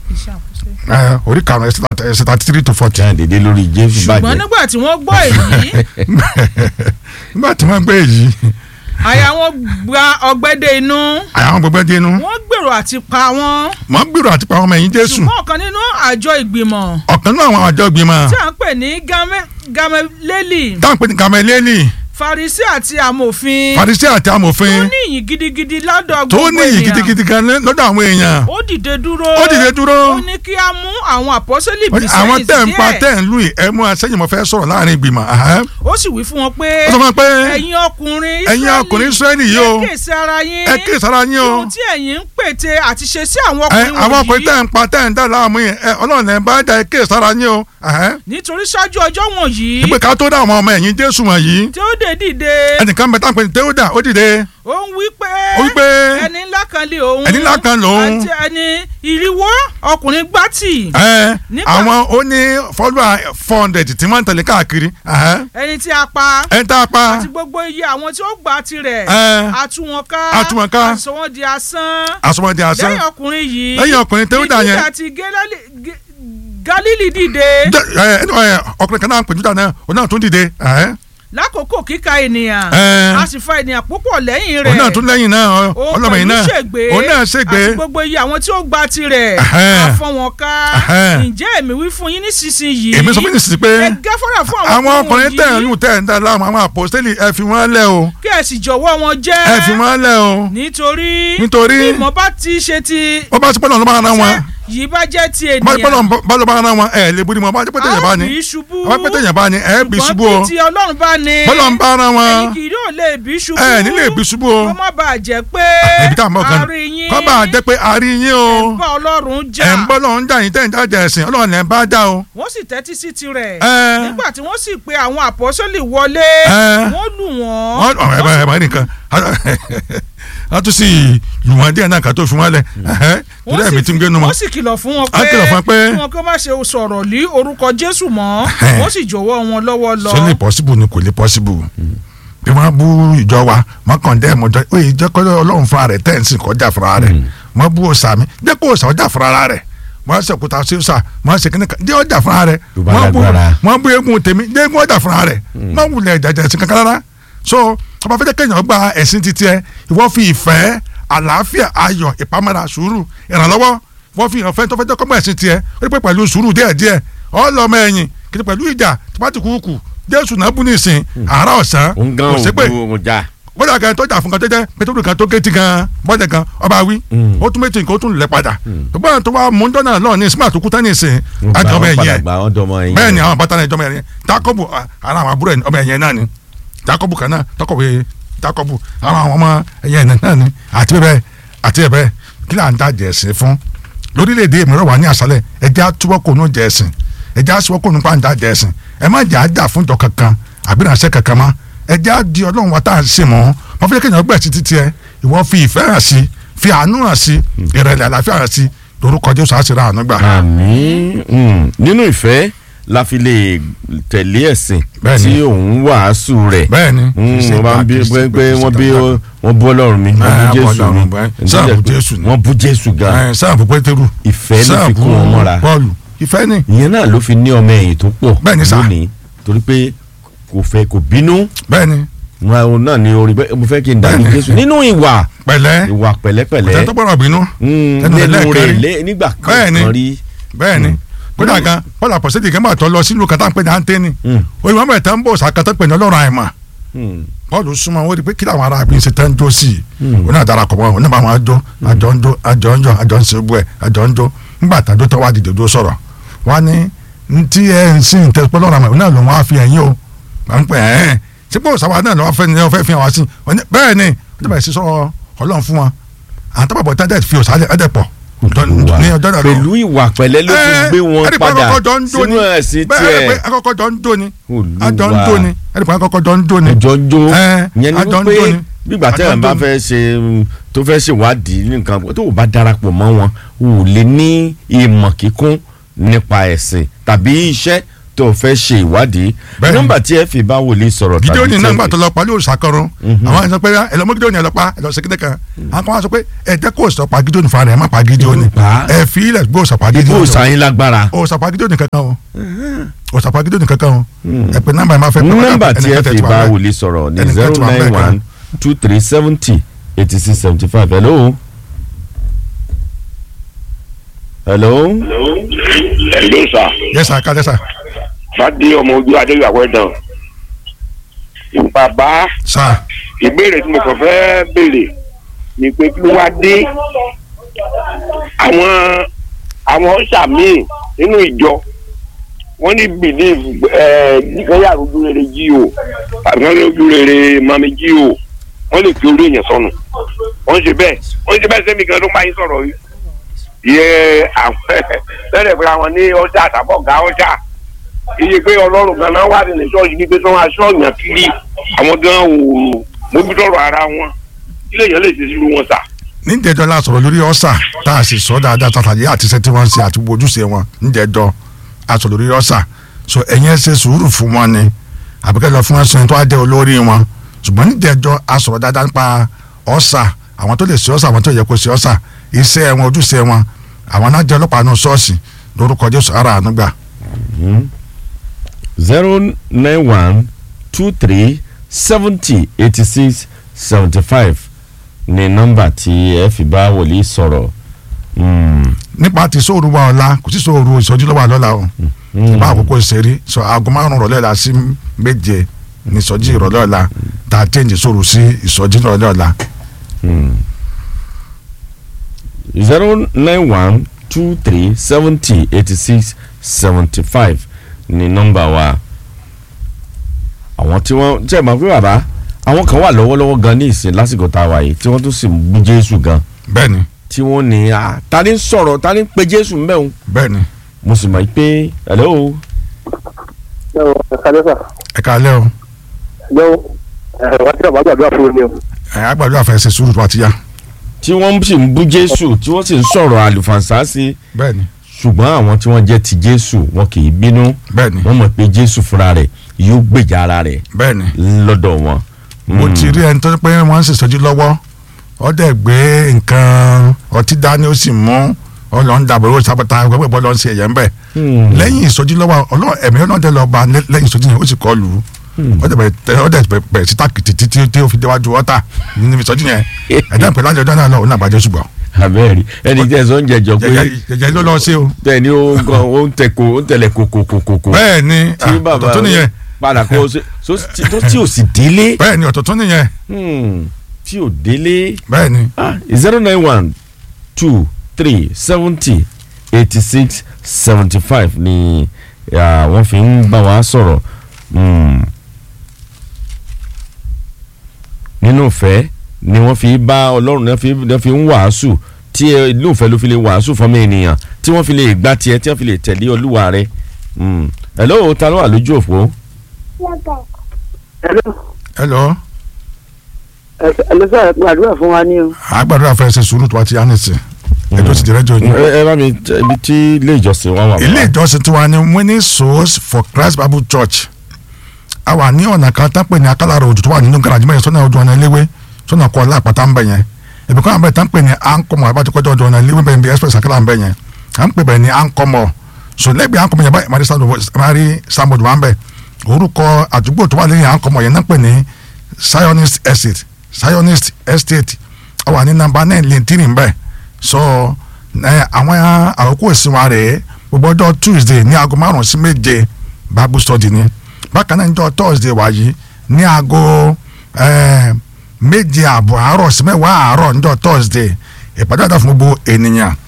ẹ orí karùn-ún ẹsẹ̀ thirty three to forty jáde dé lórí jésù ṣùgbọ́n bàjẹ́ nígbà tí wọ́n gbọ́ èyí nígbà tí wọ́n gbé èyí àyà wọn gba ọgbẹ́dẹ inú àwọn gbogbo ẹdín inú wọ́n gbèrò àti pa wọ́n wọ́n gbèrò àti pa ọmọ ẹ̀yìn jésù ṣùgbọ́n ọ̀kan nínú àjọ ìgbìmọ̀ ọ̀kan náà àwọn àjọ ìgbìmọ̀ tí à ń pè ní Game- gameleli táwọn pè ní gameleli farisi àti amòfin farisi àti tó amòfin ní ìyìn gidigidi lọ́dọ̀ tó gbogbo ní iyì ènìyàn gidigidi gan lọ́dọ̀ àwọn èèyàn ó dìde dúró ó dìde dúró ó ní kí a mú àwọn àpọ́sẹ́lì bí àwọn sẹ́yìn tẹ̀ ń pa díẹ̀ tẹ̀ ń lù yìí ẹ mú asẹ́yìn mo fẹ́ sọ̀rọ̀ láàrin ìgbìmọ̀ ahẹ́. ó sì wí fún wọn pé ó sọ fún mi pé ẹ̀yin ọkùnrin ẹ̀yin ọkùnrin Ísírẹ́lì yìí o ẹ kéèsì ara yín ẹ kí ìsara yín o ohun tí ẹ̀yin ń pète àti ṣe sí àwọn ẹ ọkùnrin àwọn ọkùnrin tẹ̀ wọ̀nyí ń pa tẹ̀ ń dà láàmú yìí ẹ ọlọ́run ẹ̀ bá dá ẹ kí ìsara yín o ahẹ́. nítorí ṣáájú ọjọ́ wọ̀nyí ìpè ká tó dá àwọn ọmọ ẹ̀yìn Jésù wọ̀nyí tí ó dé dìde ẹnìkan bẹ táwọn pè ní Tẹ́wọ́dà ó dìde ó ń wí pé ó wí pé ẹni ńlá kan lé òun ẹni ńlá kan lòun. àti ẹni ìrìwó ọkùnrin gbàtì ẹ Nígbà- àwọn ó ní fọ́lùwà four hundred tí wọ́n ń tẹ̀lé káàkiri ahẹ́. ẹni tí a pa ẹ ń tá a pa àti gbogbo iye àwọn tí ó gbà tirẹ̀ ẹ àtúwọ̀nká Àtúwọ̀nká. àsọwọ́n di asán àsomọ́dé asán lẹ́yìn ọkùnrin yìí lẹ́yìn ọkùnrin Tẹ́wọ́dà ní yẹn Júdà àti Gálálì- Gé- Gálílì dìde Jẹ́- ẹ ẹ ọkùnrin kan náà ń pè Júdà náà òun náà tún dìde ẹ lákòókò kíka ènìyàn Ẹ. a sì fa ènìyàn púpọ̀ lẹ́yìn rẹ̀ òun náà tún lẹ́yìn náà ọ- òun ọlọ́mọ yìí pẹ̀lú náà ṣègbé òun náà ṣègbé àti gbogbo iye àwọn tí ó gba tirẹ̀ Ẹhẹ́n. àfọ̀n wọn ká Ẹhẹ́n. ǹjẹ́ èmi wí fún yín nísinsìnyí èmi sọ fún yín sí pé ẹ gáfárà fún àwọn àwọn ọkùnrin tẹ̀ ń wọ̀nyí lù tẹ̀ ń dá láàmú àwọn àpòstélì ẹ fi wọ́n lẹ̀ o kí ẹ sì jọ̀wọ́ wọn jẹ́ ẹ fi wọ́n lẹ̀ o nítorí Nítorí- bí ìmọ̀ bá ti ṣe ti wọ́n bá ti pọ́nlọ́ lọ́ba ara wọn yìí bá jẹ́ ti bá ti pọ́nlọ́ ènìyàn bá lọ́ba ara wọn ẹ lè bóni mọ́ bá ti pẹ́tẹ́ yẹn bá ní a bí ṣubú bá pẹ́tẹ́ yẹn bá ní ẹ bí ṣubú o ṣùgbọ́n bí ti ọlọ́run bá ní bọ́lọ̀ ń bá ara wọn ẹ̀yin kì yóò lè bí ṣubú ẹ nílé bí ṣubú o kó má bàa jẹ́ pé ẹbí tá a mọ̀ kan àárín yín kọ́ bá a jẹ́ pé a rí yín o bá ọlọ́run jà ẹ̀ ń bọ́ lọ́run jà yín tẹ̀ ń jáde ẹ̀sìn ọlọ́run ẹ̀ ń bá dá o wọ́n sì tẹ́tí sí tirẹ̀ ẹ nígbà tí wọ́n sì pe àwọn àpọ́sólì wọlé Ẹ. wọ́n lù wọ́n wọ́n ọ̀ ẹ̀ bá ẹ̀ bá nìkan wọ́n tún sì lù wọ́n díẹ̀ náà ká tó fi wọ́n lẹ̀ torí ẹ̀mí tí ń gbénu wọn. wọ́n sì kìlọ̀ fún wọn A pé kìlọ̀ fún wọn pé- kí wọn kó má ṣe sọ̀rọ̀ lé orúkọ Jésù mọ́ Ẹhẹ́n. wọ́n sì jọ̀wọ́ wọn lọ́wọ́ lọ. ṣé lè pọ́síbù ni kò lè pọ́síbù bí wọ́n bú ìjọ wa wọ́n kàn dẹ́ ẹ̀mọ́jọ́ ó yìí jẹ́ kọ́ ọlọ́run fúnra rẹ̀ tẹ́ ẹ̀ ń sìn kọjá fúnra rẹ̀ wọ́n bú òòsà mi jẹ́ kó òòsà ọjà fúnra rẹ̀ wọ́n ṣe òkúta sí òòsà wọ́n ṣe kíní kan jẹ́ ọjà fúnra rẹ̀ Tó bá wọ́n bú lágbára. wọ́n bú eégún tèmi jẹ́ eégún ọjà fúnra rẹ̀ wọ́n wulẹ̀ jàjà sí kankan rárá so ọba fẹ́ jẹ́ kéèyàn gba ẹ̀sìn titi ẹ ìwọ fi ìfẹ́ àlàáfíà ayọ̀ ìpamọ́ra sùúrù ìrànlọ́wọ́ wọ́n fi hàn fẹ́ tó fẹ́ jẹ́ kọ́mọ ẹ̀sìn tiẹ̀ ó rí pé pẹ̀lú sùúrù díẹ̀díẹ̀ ọlọ́mọ ẹ̀yìn kìtì pẹ̀lú ìjà tìpátì kúkú jésù náà bú nísìn àárọ̀ ọ̀sán òun gan kò sí pé òun òun jà bọ́dà kan tó jà fún kan jẹ́jẹ́ pétérù kan tó gétí kan bọ́dà kan ọba wí ó tún méjì nǹkan ó tún lẹ̀ padà ṣùgbọ́n tó wá mú dọ́nà lọ́ọ̀ ní smart kú tán nísìn àti ọmọ ẹ̀yìn ẹ̀ gba ọdọ ọmọ ẹ̀yìn bẹ́ẹ̀ ni àwọn bàtà náà ìjọba ẹ̀yìn jacob ara àwọn àbúrò ẹ̀ ọmọ ẹ̀yìn náà ni jacob kan náà tọkọ̀wé jacob àwọn àwọn ọmọ ẹ̀yìn náà ni àti bẹ́ẹ̀ àti bẹ́ẹ̀ kí là ń dá jẹ̀sìn fún lórílẹ̀‐èdè mìíràn wà ní àṣálẹ̀ ẹja túbọ̀kọ̀ ní jẹ̀sìn ẹja sọ́kọ̀ nípa ń dá jẹ̀sìn ẹ má jà á jà fún ìjọ kankan àbí ìránṣẹ́ kankan mọ́ ẹja di ọlọ́run wa tá à ń sìn mọ́ wọ́n fi kéèyàn gbẹ̀ sí títí ẹ ìwọ fi ìfẹ́ hàn sí fi àánú hàn sí ìrẹ̀lẹ̀ àlàáfíà hàn sí lórúkọ jésù àṣírí àánú gbà. àmín Mm. nínú ìfẹ́ la fi lè tẹ̀lé ẹ̀sìn Bẹ́ẹ̀ni. tí òun wàásù rẹ̀ bẹ́ẹ̀ni wọ́n bá ń bí pé pé wọ́n bí wọ́n bú ọlọ́run mi wọ́n bú Ah, jésù Ọlọ́run mi bẹ́ẹ̀. Sáà bú Jésù ni. wọ́n bú jésù gan ẹ sáàbù pétérù ìfẹ́ ló fi sáàbù kó wọn mọ́ra bọ́ọ̀lù ìfẹ́ ni ìyẹn náà ló fi ní ọmọ ẹ̀yìn tó pọ̀ Bẹ́ẹ̀ni sà. lónìí torí pé kò fẹ́ kò bínú bẹ́ẹ̀ ni wọn àwọn náà ní orí bẹ́ẹ̀ mo fẹ́ kí n dàbí Bẹ́ẹ̀ni. jésù nínú ìwà pẹ̀lẹ́ ìwà pẹ̀lẹ́pẹ̀lẹ́ tẹ́ tó gbọ́dọ̀ bínú Mm, ẹnu rẹ̀ nínú lẹ́ẹ̀kan rẹ̀ rí. lé- nígbà Bẹ́ẹ̀ni. kan rí bẹ́ẹ̀ ni kódà gan bọ́ọ̀lù àpọ̀sẹ́dì kan bá tọ́ lọ sílùú kátà ń pè ní àǹtẹ́nì Mm. oye wọn bẹ̀rẹ̀ tán ń bọ̀ sàkátà pè ní ọlọ́run àìmọ̀ Mm. bọ́ọ̀lù súnmọ́ wọn rí i pé kí làwọn ará bí ń ṣe tán jó sí i wọn náà darapọ̀ mọ́ wọn náà bá wọn jó àjọ ń jó àjọ ń jọ àjọ ń ṣe gbọ́ ẹ̀ àjọ ń jó ńgbà tàdó tó wá dìde dó sọ̀rọ̀ wá ní ntí ẹ ń sìn tẹsípọ́ lọ́rọ̀ àmọ́ náà ló wọ́n á fi ẹ̀yìn o à ń pè ẹ́ sípò sábà náà lọ́wọ́ fẹ́ ni wọ́n fẹ́ fi hàn wá sí wọ́n ní bẹ́ẹ̀ ni ó dẹ̀ bẹ̀rẹ̀ sí sọ̀rọ̀ ọlọ́run fún wọn àtàbàbọ̀ tá dẹ̀ fi òsà ẹ̀dẹ̀ pọ̀ ní ọjọ́ náà lọ. pẹ̀lú ìwà pẹ̀lẹ́ ló fi gbé wọn ẹ̀ẹ́dì pé padà akọ́kọ́ jọ ń dó ni. sínú ẹ̀sìn bẹ́ẹ̀ ẹ̀ẹ́dì pé tiẹ̀ akọ́kọ́ jọ ń dó ni Olúwa. àjọ ń dó ni ẹ̀ẹ́dì pé akọ́kọ́ jọ ń dó ni. ẹjọ́ jó Ẹ́, yẹn ni àjọ ń wípé dó ni. gbígbà Àjọ tẹ́lẹ̀ ń bá dó ni. fẹ́ ṣe mm, tó fẹ́ ṣèwádìí ní nǹkan tó o bá darapọ̀ mọ́ wọn o ò lè ní ìmọ̀ kíkún nípa ẹ̀sìn tàbí iṣẹ́ tó o fẹ́ ṣe ìwádìí Bẹ́ẹ̀ni. nọ́mbà tí ẹ fi bá wòlíì sọ̀rọ̀ gídíò ní tí náà ẹ gbà fi- tó lọ pa lóòrùn sàkọrọ àwọn ẹ̀sọ́ pé ẹ lọ mú gídíò ní ẹ lọ pa ẹ lọ sí kíndé kan àwọn kan wá sọ pé ẹ jẹ́ kó o sọ pa gídíò ní fún ara ẹ má pa gídíò ní Pa. ẹ fi ilẹ̀ gbó o sọ pa gídíò ibò ní sàyìn lágbára o sọ pa gídíò ní kankan o o sọ pa gídíò ní kankan o ẹ pé nọ́mbà ẹ má fẹ́ pé nọ́mbà tí ẹ ẹnìkan tẹ̀ fi tí wà bá bẹ́ẹ̀. wòlíì sọ̀rọ̀ ní Ẹnìkan zero tí wà nine bẹ́ẹ̀ kan. one two three seventy eighty six seventy five hello. hello. Hello sir. yes sir kájẹ́ sir Fádé ọmọ ojú Adéyàwó ẹ̀dàn. Bàbá sir ìbéèrè tí mo kàn fẹ́ béèrè ni pé kí ló wá dé àwọn àwọn ọ̀sà míì nínú ìjọ wọ́n ní belief ẹ̀ nìkan yà lójú rere jí o tàbí wọ́n lójú rere mami jí o wọ́n lè fi orí èèyàn sọnù wọ́n ṣe bẹ́ẹ̀ wọ́n ṣe bẹ́ẹ̀ sẹ́mi gan ló máa ń sọ̀rọ̀ yìí yẹ àwọn lẹ́rẹ̀ pé àwọn ní ọjà àtàbọ̀gá ọjà iye pé ọlọ́run gan náà wà nínú ṣọ́ọ̀ṣì bíi pé tí wọ́n aṣọ ọ̀yàn kiri àwọn gan ò mójútọ́rọ̀ ara wọn kí lèèyàn lè ṣe sílùú wọn sà. níjẹjọ la sọ̀rọ̀ lórí ọ̀sà tá a sì sọ dáadáa tàtàyé àti iṣẹ́ tí wọ́n ń ṣe àti gbogbo ojúṣe wọn níjẹjọ a sọ̀rọ̀ lórí ọ̀sà so ẹ̀yin ẹ ṣe sùúrù fún wọn ni àbíkẹ́ lọ fún wọn sọ tó á jẹ́ olórí wọn ṣùgbọ́n níjẹjọ a sọ̀rọ̀ dáadáa nípa ọ̀sà àwọn tó lè ṣe ọ̀sà àwọn tó yẹ kó ṣe ọ̀sà iṣẹ́ wọn ojúṣe wọn àwọn náà jẹ́ ọlọ́pàá náà ṣọ́ọ̀ṣì lórúkọ Jésù ara àánú gbà zero nine one two three seventy eighty six seventy five ni nọ́mbà tí ẹ fi bá wòlíì sọ̀rọ̀. Mm. nípa ti sóòrù wa ọ̀la kò sí sóòrù ìsọjí lọ́wọ́ àlọ́la o ìbá àkókò ìṣeré sọ aago márùn rọ̀lẹ́ la sí méje ní ìsọjí ìrọ̀lẹ́ ọ̀la tá a tẹ̀yìn sóòrù sí ìsọjí ìrọ̀lẹ́ ọ̀la. zero nine one two three seventy eighty six seventy five ni nọ́mbà wa àwọn tí wọ́n jẹ́ ìmọ̀ pé bàbá àwọn kan wà lọ́wọ́lọ́wọ́ gan ní ìsìn lásìkò tá a wà yìí tí wọ́n tún sì ń bú Jésù gan bẹ́ẹ̀ni tí wọ́n ní a ta ni ń sọ̀rọ̀ ta ni ń pe Jésù ń bẹ̀rù bẹ́ẹ̀ni mo sì mọ̀ pé hello kálẹ́sà ẹ káalẹ́ o lọ́wọ́ wá sí àbájá àdúrà fún mi o. ẹ àgbàdo àfẹsẹ̀ sùúrù tó a ti yá tí wọ́n sì ń bú Jésù tí wọ́n sì ń sọ̀rọ̀ àlùfànṣá sí bẹ́ẹ̀ni ṣùgbọ́n àwọn tí wọ́n jẹ́ ti Jésù wọn kì í bínú bẹ́ẹ̀ni wọ́n mọ̀ pé Jésù fúnra rẹ̀ yóò gbèjà ara rẹ̀ bẹ́ẹ̀ni lọ́dọ̀ wọn. mo ti rí ẹni tó pé wọ́n ń ṣèṣọ́jú lọ́wọ́ ó dẹ̀ gbé nǹkan ọtí dání ó sì mú ọlọ́run dàbọ̀ ó sábàtà gbẹ́gbẹ́ bọ́ lọ́n ṣe ẹ̀yẹ́ ń bẹ̀ lẹ́yìn ìsọjí lọ́wọ́ ọlọ́run ẹ̀mí ọlọ́dẹ lọ bá lẹ́yìn ìsọjí yẹn ó sì kọ́ lù ú ó dẹ̀ bẹ̀rẹ̀ ó dẹ̀ bẹ̀rẹ̀ sí tákìtì títí tí ó fi déwájú ọ̀tà nínú ìsọjí yẹn ẹ̀dá ìpè lájọ ọjọ́ náà lọ òun àgbàjọ ṣùgbọ́n abẹ́rẹ́ ẹni tẹ́ ẹ sọ ń jẹjọ pé jẹjẹ ló lọ sí o tẹ́ni ó ń gan ó ń tẹ ko ó ń tẹ̀lé kokokokoko bẹ́ẹ̀ ni tí bàbá ọ̀tọ̀ tó nìyẹn padà kó o ṣe so tí tó tí ò sì délé bẹ́ẹ̀ ni ọ̀tọ̀ tó nìyẹn Hmm, tí ò délé bẹ́ẹ̀ ni zero nine one two three seventy eighty six seventy five ni ah, wọ́n fi ń bá wa sọ̀rọ̀ Hmm. nínú ìfẹ́ ni wọ́n fi bá ọlọ́run náà fi náà fi ń wàásù tí ẹ- inú ìfẹ́ ló fi lè wàásù fọmọ ènìyàn tí wọ́n fi lè gbá tiẹ̀ tí wọ́n fi lè tẹ̀lé olúwa rẹ̀ Hmm. hello ta ló wà lójú òpó ẹ lọ ẹlẹ́sà gbàdúrà fún wa ní o. àgbàdo àfẹsẹ̀ sùúrù tó a ti yá nìsín ẹjọ́ ti dẹrẹ́jọ́ yín. ẹ ẹ bá mi tẹ- ibi tí ilé ìjọsìn wa wà. ilé ìjọsìn tiwa ni winning souls for christ bible church a wà ní ọ̀nà kan tán pè ní akálàrò òjò tó wà nínú garaji mẹ́rin sọ́nà ọdún ọ̀nà iléwé sọ́nà kọ́ lápáta ń bẹ̀ yẹn ibi kan àbẹ̀ tán pè ní ankomọ abájọkọjọ ọdún ọ̀nà iléwé bẹ̀rẹ̀ bí express akálà ń bẹ̀ yẹn à ń pè bẹ̀ ní ankomọ so lẹ́gbẹ̀ẹ́ ankomọ yẹn báyìí mari sambod wà ń bẹ̀ orúkọ àdúgbò tó wà lẹ́yìn ankomọ yẹn náà pè ní zionist estate zionist estate a wà ní nàmbà náà lẹ́ntìrì ń bẹ̀ so ẹ àwọn àkókò ìsìn wa rèé gbogbo ọjọ́ tuesday ní aago márùn sí méje bible study ni bákan náà níjọ́ thursday wáyé ní aago ẹ, méje àbọ̀ àárọ̀ sí mẹ́wàá àárọ̀ níjọ́ thursday ìpàdé àdá fún gbogbo ènìyàn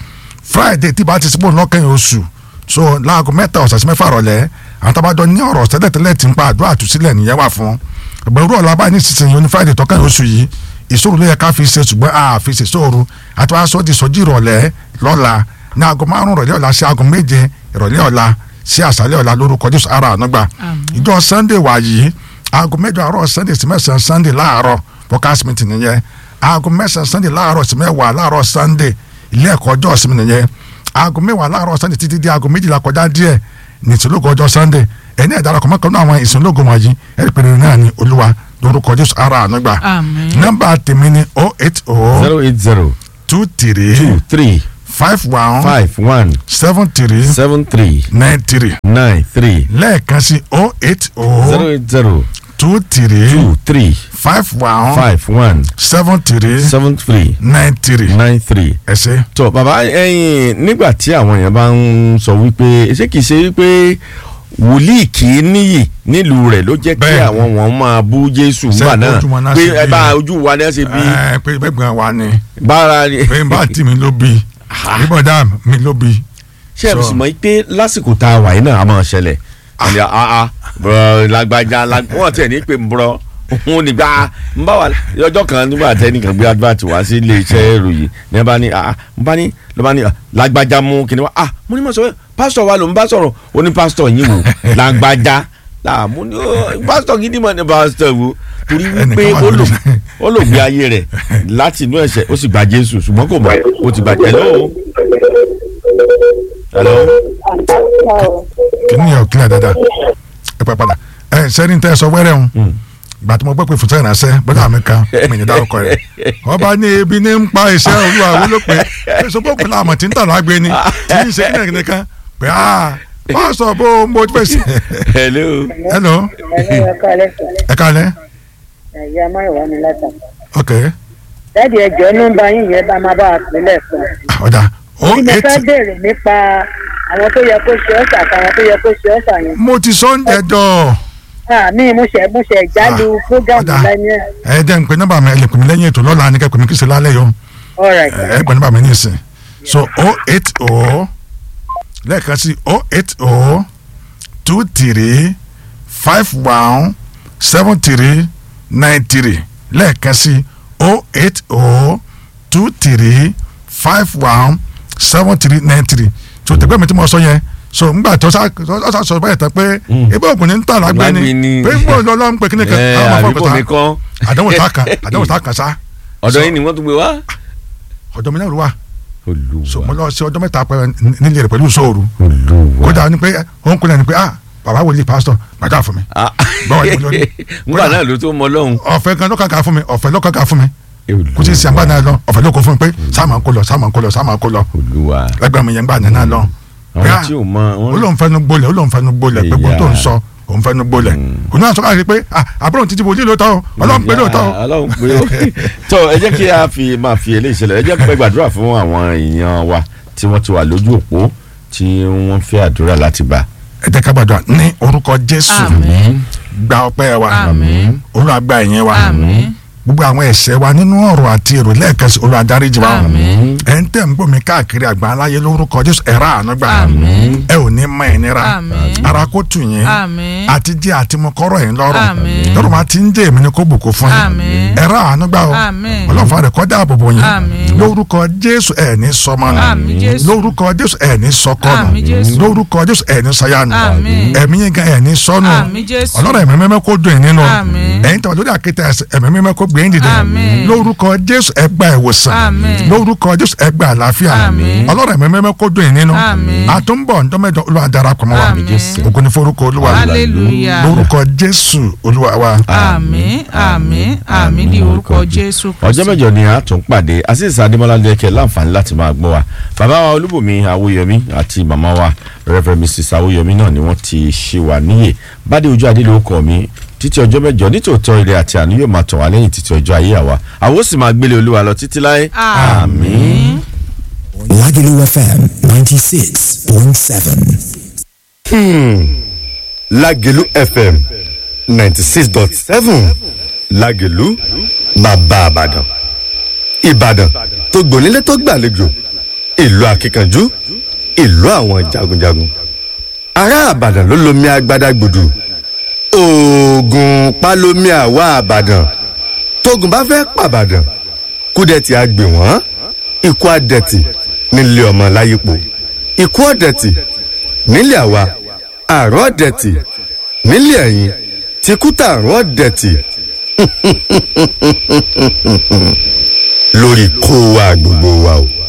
friday tí bá ti sípò lọ́kàn oṣù so láago mẹ́ta ọ̀sẹ̀ sí mẹ́fà rọ̀lẹ́ àwọn tábàjọ ní ọ̀rọ̀ tẹ́lẹ̀tẹ́lẹ̀ tí ń pa àdúrà àtúnṣílẹ̀ nìyẹn wà fún ẹgbẹ̀rún ọ̀la báyìí nísinsìnyí oní friday tọ́kàn oṣù yìí ìṣòro ló yẹ ká fi ṣe ṣùgbọ́n a fi ṣe ṣòro àti wàá sọ di sọjí ìrọ̀lẹ́ lọ́la ní aago márùn ìrọ̀lẹ́ ọ̀la sí aago méje ìrọ̀lẹ́ ọ̀la sí àṣálẹ́ ọ̀la lórúkọ jésù ara ànúgbà ìjọ sunday wà yìí aago mẹ́jọ àárọ̀ sunday sí mẹ́sàn-án sunday láàárọ̀ podcast meeting nìyẹn aago mẹ́sàn-án sunday láàárọ̀ sí mẹ́wàá láàárọ̀ sunday ilé ẹ̀kọ́ ọjọ́ ìsinmi nìyẹn aago mẹ́wàá láàárọ̀ sunday títí di aago méjìlá kọjá díẹ̀ ní ìsìnlógo ọjọ́ sunday ẹni ẹ̀dá ọkọ̀ mọ́kànlá àwọn ìsìnlógo wọ̀nyí ẹ̀rí pẹ̀lú náà ní olúwa lórúkọ jésù ara ànúgbà Àmín. nọ́mbà tèmi ni oh eight oh zero eight zero two three two three five one five one seven three seven three nine three nine three lẹ́ẹ̀kan sí oh eight zero oh eight zero two three two three five one five one seven three seven three nine three nine three. ẹ ṣe. tó bàbá ẹyin nígbà tí àwọn èèyàn bá ń sọ wípé ṣé kìí ṣe wípé wòlíì kì í níyì nílùú rẹ̀ ló jẹ́ kí Bẹ́ẹ̀ni. àwọn wọn máa bú jésù Ṣé nígbà náà ojú wọn náà pé ṣe ẹ bí? bá ojú wa náà ṣe bí ẹ pé gbẹ̀gbọ̀n wa ni bára ni. pé n bá tì mí ló bí bíbọ̀dá mi ló bí. ṣé ẹ So- sì mọ̀ pé lásìkò tá a wà yìí náà a máa ṣẹlẹ̀ àní àá bọ̀rọ̀ lágbájá lag- wọ́n tẹ̀ ní pé ń bọ̀rọ̀ òun nígbà ń bá wa ọjọ́ kan nígbà tẹ́nìkan gbé advert wá sí ilé iṣẹ́ ìròyìn ní ẹ bá ní àá ń bá ní ló bá ní ah, lágbájá mú kíni wá ah mo ní mọ̀ sọ pásítọ̀ wa ló ń bá sọ̀rọ̀ ó ní pásítọ̀ yín wò lágbájá là mo ní ó, pásítọ̀ gidi mọ̀ ní pásítọ̀ wo torí wípé Ẹnìkan wà ó lò lórí. ó lò gbé ayé rẹ̀ láti inú ẹ̀ṣẹ̀ ó sì gba Jésù ṣùgbọ́n kò mọ̀ ó ti gbàjẹ́ lọ́wọ́ hello. kìíní yẹn ò kílẹ̀ dáadáa ẹ pẹ́ padà ẹ sẹ́ni tẹ́ ẹ sọ wẹ́rẹ́ ń gbà tí mo gbọ́ pé fùtẹ́ ìránṣẹ́ bọ́dà mi kan mi ní dárúkọ rẹ̀ ọba ní ebi ní ń pa iṣẹ́ olúwa wo ló pé sọ́kò làmọ̀ tí ń tà lágbé ni tí ń ṣe kíni nìkan pé a pásọ̀ bó mo fẹ́ sí. hello. hello ẹ kálẹ́ sọ ẹ kálẹ̀ ẹ̀yà máyọ̀wá mi látà. ok dáàdi ẹjọ́ nọ́mbà yín yẹn bá máa bá a pínlẹ̀ kan. ọ̀dà o bí mo eight fẹ́ béèrè nípa àwọn tó yẹ kó ṣe ọ̀sà àtàwọn tó yẹ kó ṣe ọ̀sà yẹn. mo ti sọ ń jẹjọ àmì mo ṣe mo ṣe jáde Ah, fúgàmù ọ̀dà. lẹ́yìn ẹ̀. ẹ jẹ́ ń pe nọ́mbà mi ẹ lè pè mí lẹ́yìn ètò lọ́la ní kẹ́ pè mí kí ṣe lálẹ́ yọ alright ẹ pè nọ́mbà mi ní ìsìn so o eight o lẹ́ẹ̀kan sí o eight o two three five one seven three nine three lẹ́ẹ̀kan sí o eight o two three five one seven three nine three so tẹ̀gbẹ́ mi tí mo sọ yẹn so ngbà tó sá tó sá sọ báyìí tán pé ebi ògùn ní ń tà lágbé Lágbé ni ni. pé gbọ́ lọ́lọ́ ń pè kíni kan ẹ àwọn afọ àbíkò mi kọ́ àdánwò tá a kan àdánwò tá a kan sá ọ̀dọ̀ yín ni wọ́n tún gbé wá. ọ̀dọ̀ mi náà ló wà so mo olùwà lọ sí ọjọ́ mẹ́ta pẹ́ nílé rẹ̀ pẹ̀lú sóòrù olùwà. kódà ni pé òun kúnlẹ̀ ni pé ah bàbá wòlíì pásítọ̀ gbàdá fún mi Ah. báwo ni mo lórí ngbà náà ló tó mọ lọ́hùn. ọ̀fẹ́ gan lọ́kàkà fún mi ọ̀fẹ́ lọ́kàkà fún mi kò sí ìsìnkú náà lọ ọ̀fẹ́ ló kó fún mi pé sáàmà ń kó lọ sáàmà ń kó lọ sáàmà ń kó lọ olùwà. lẹ́gbẹ̀ẹ́ mi yẹn gbà náà lọ pé àwọn ah tí ò mọ ó wọn. lóun fẹnu gbolẹ̀ ó lóun fẹnu gbolẹ̀ pé gbogbo tó ń sọ òun fẹnu gbolẹ̀ òun náà sọ káàkiri pé ah àbúrò títí wòlíì lóòótọ́ o ọlọ́run pé lóòótọ́ o ọlọ́run pé ó. tó ẹ jẹ́ kí a fi máa fi eléyìí ṣẹlẹ̀ ẹ jẹ́ pé gbàdúrà fún àwọn èèyàn wa tí wọ́n ti wà lójú òpó tí wọ́n fẹ́ àdúrà láti gbà. ẹ jẹ́ ká gbàdúrà ní orúkọ jésù Àmín. gba ọpẹ́ wa Àmín. olúwa gba ìyẹn wa Àmín. gbogbo àwọn ẹ̀ṣẹ̀ wa nínú ọ̀rọ̀ àti èrò lẹ́ẹ̀kan sí olúwa dáríjì wa Àmín. ẹ̀ ń tẹ̀ ń gbòmí káàkiri àgbà aláyé lórúkọ jésù ẹ̀rá àánú gbà Àmín. ẹ ò ní mọ ìnira Àmín. ara kó tù yín Àmín. àti jẹ́ àti mo kọ́rọ̀ yín lọ́rùn Àmín. lọ́rùn máa ti ń jẹ́ èmi ni kó bùkún fún yín Àmín. ẹ̀rá àánú gbà o Àmín. ọlọ́fà rẹ̀ kọjá àbòbò yín Àmín. lórúkọ jésù ẹ̀ ní sọmọnù Àmín Jésù. lórúkọ jésù ẹ̀ ní sọkọnù Àmín Jésù. lórúkọ jésù ẹ̀ ní sayanu Àmín. ẹ̀mí yín gan ẹ̀ ní sọnù Àmín Jésù. ọlọ́run ẹ̀mí mímọ́ kó dùn yín nínú Àmín. ẹ̀yin tàwọn lórí àkéte ẹ̀sẹ̀ ẹ̀mí mímọ́ kó gbé yín dìde Àmín. lórúkọ jésù ẹ gba ìwòsàn Àmín. lórúkọ jésù ẹ gba àlàáfíà Àmín. ọlọ́run ẹ̀mí mímọ́ kó dùn yín nínú Àmín. àtúnbọ̀ ǹdọ́mẹ́jọ olúwa darapọ̀ mọ́ wa Àmín. Jésù. ògo ni forúkọ olúwa Hallelujah. lórúkọ jésù olúwa wa. àmín àmín àmín ní orúkọ jésù ọjọ́ mẹ́jọ ni a tún pàdé azeez adémọlá lẹ́kẹ̀ láǹfààní láti máa gbọ́ wa bàbá wa olúbùnmi awóyọmí àti màmá wa reverend mrs awóyọmí náà ni wọ́n ti ṣe wà níyè bádé ojú adé ló kọ́ mi títí ọjọ́ mẹ́jọ nítòótọ́ ilé àti àánú yóò máa tọ̀ wá lẹ́yìn títí ọjọ́ ayé àwa àwọn ó sì máa gbélé olúwa lọ títí láé àmín. Lagelu FM 96.7. Lágẹ̀lú FM ninety six dot seven Lágẹ̀lú bàbá Ìbàdàn Ìbàdàn tó gbònílé tó gbàlejò ìlú akíkanjú ìlú àwọn jagunjagun ará àbàdàn ló lomi agbada gbòdù oògùn palomi àwa àbàdàn tógun bá fẹ́ pàbàdàn kúdẹ̀tì àgbè wọ́n ikú àdẹ̀tì nílé ọmọ láyípo ikú ọ̀dẹ̀tì nílé àwa àrùn ọ̀dẹ̀tì nílé ẹ̀yìn tìkútà àrùn ọ̀dẹ̀tì lórí kó wa gbogbo wa o.